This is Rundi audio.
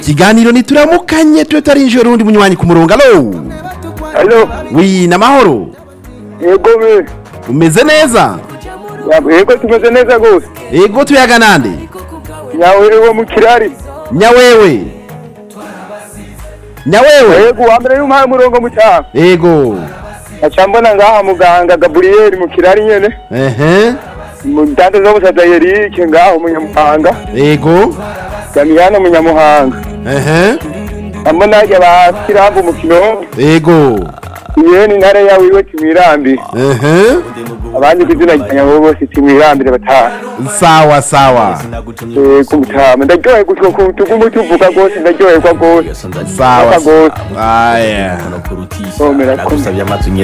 ikiganiro ntituramukanye tube tarinjira urundi munywanyi ku murongo alo Alo, wi namahoro yego be. umeze neza Yego tumeze neza gose. ego tuyaga nande Nyawe wo mu kirari. nyawewe nyawewe Yego wa mbere y'umpaye umurongo mu cyaro. ego Aca mbona ngaha muganga Gabriel mu kirari nyene. ehe Mu ndande zo busaza Eric ngaho mu Nyamuhanga. ego Damiyana mu Nyamuhanga. ehe Ambona ajya bakirambu umukino. ego Yeni ntare yawe iwe timirambi. ehe Abandi kuzina nyawo bose timirambire bataha. sawa sawa Eh kumutama. Ndaryohe gutyo kutugumu tuvuga gose ndaryoherwa gose. sawa Gose. aya Komera komera. agusabye amazu